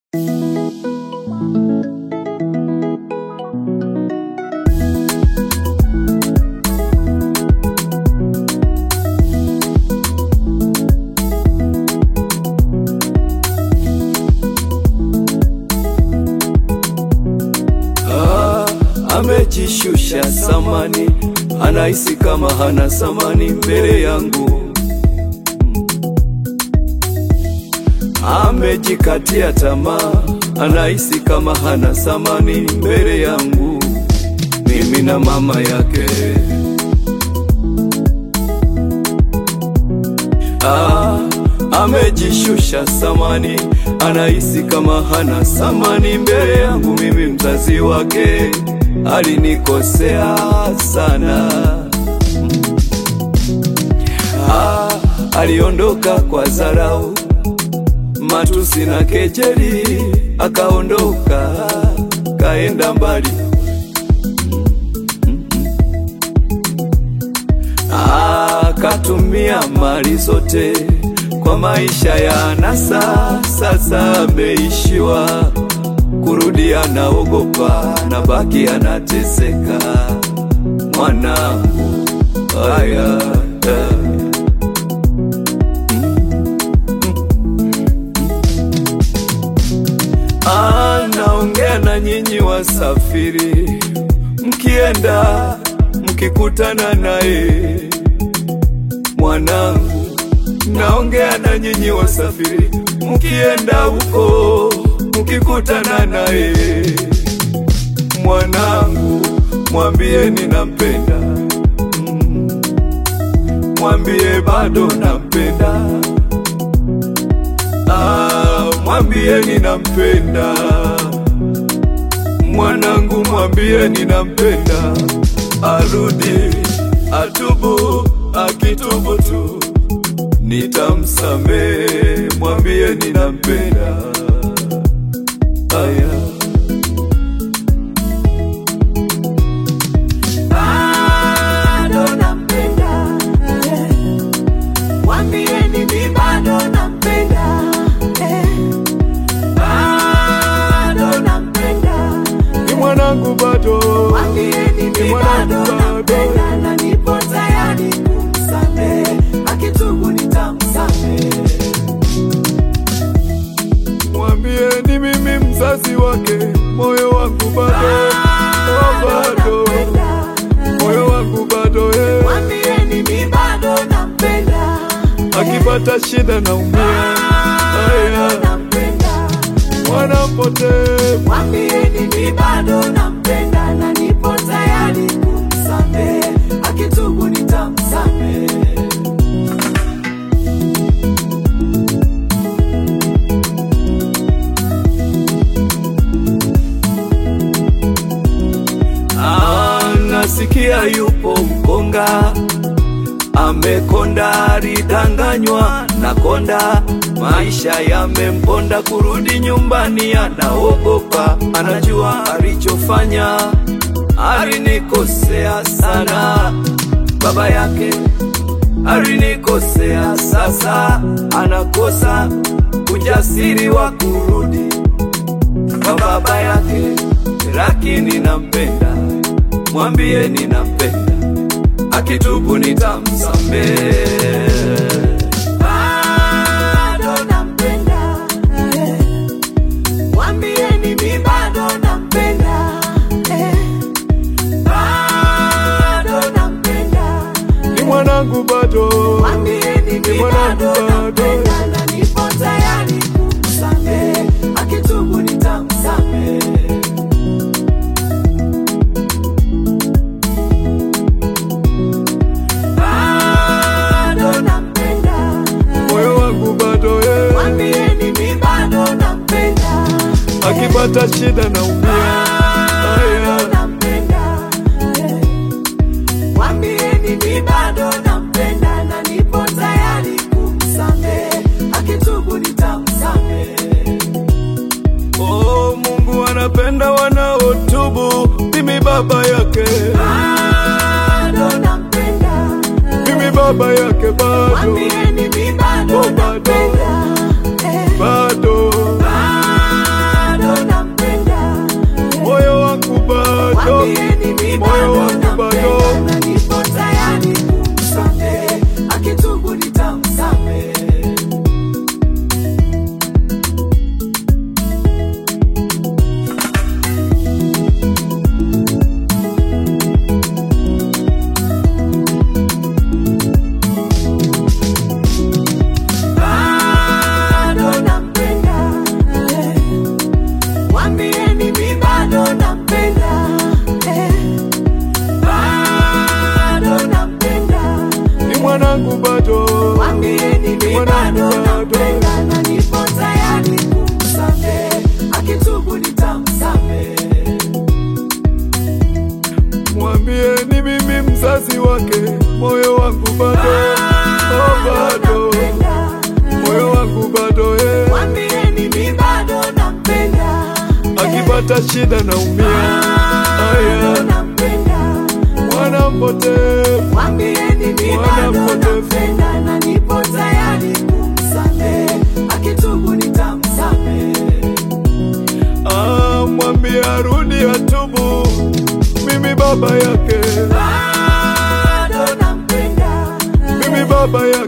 amejishusha samani, anahisi kama hana samani mbele yangu. Amejikatia tamaa, anahisi kama hana samani mbele yangu, mimi na mama yake. Ah, amejishusha samani, anahisi kama hana samani mbele yangu, mimi mzazi wake. Alinikosea sana ah, aliondoka kwa dharau, matusi na kejeli, akaondoka kaenda mbali akatumia mali zote kwa maisha ya anasa. Sasa ameishiwa kurudi, anaogopa na baki anateseka. Mwanangu haya anaongea na nyinyi wasafiri, mkienda mkikutana naye mwanangu, naongea na nyinyi wasafiri, mkienda huko mkikutana naye mwanangu, mwambie ninampenda, mm, mwambie bado nampenda, ah, mwambie ninampenda mwanangu, mwambie ninampenda, arudi atubu akitubu tu nitamsamehe, mwambie ninampenda. Aya, bado nampenda, eh. Mwambieni mi bado nampenda, eh. Bado nampenda, ni mwanangu bado, mwambieni mi Ni mwanangu bado bado. nampenda na nipo tayari kumsamehe, akitubu nitamsamehe. mwambie ni mimi mzazi wake, moyo wangu bado, oh, bado, moyo wangu bado, eh. Mwambieni mi bado nampenda, akipata shida naumia, aya, nampenda mwana mpotevu Mwambieni mi bado nampenda na nipo tayari kumsamehe, akitubu nitamsamehe. Nasikia yupo mkonga, amekonda, alidanganywa na konda, maisha yamemponda, kurudi nyumbani anaogopa, anajua alichofanya, alinikosea sana, baba yake alinikosea, sasa anakosa ujasiri wa kurudi kwa baba yake, lakini nampenda, mwambie ninampenda, akitubu nitamsamehe. Bado nampenda, eh. Mwambieni mi bado nampenda, eh. Bado nampenda, Ni mwanangu bado, mwambieni mi Ni mwanangu bado bado. nampenda na nipo tayari kumsamehe, akitubu nitamsamehe. bado nampenda, moyo wangu bado, eh. mwambieni mi bado nampenda, akipata shida naumia, bado aya, nampenda, eh. mwambieni mi bado nampenda na nipo tayari kumsamehe, akitubu nitamsamehe. oh, Mungu anapenda wanaotubu, mimi baba yake, Bado nampenda, mimi baba yake bado, mwambieni mi bado Oh, bado. nampenda, eh. bado, mimi moyo bado wangu bado nampenda na nipo tayari kumsamehe, akitubu nitamsamehe. bado nampenda, eh. Mwambieni mi bado nampenda, eh. Bado nampenda, ni mwanangu bado mwambieni mi Mwanangu bado bado. nampenda na nipo tayari kumsamehe, akitubu nitamsamehe. mwambie ni mimi mzazi wake moyo wangu bado oh, bado nampenda, moyo wangu bado eh. mwambieni mi bado nampenda, eh. akipata shida naumia bado aya nampenda mwana mpotevu Mwambieni mi Mwana bado mpotevu. nampenda na nipo tayari kumsamehe, akitubu nitamsamehe. ah, mwambie arudi atubu mimi baba yake Bado nampenda, mimi baba yake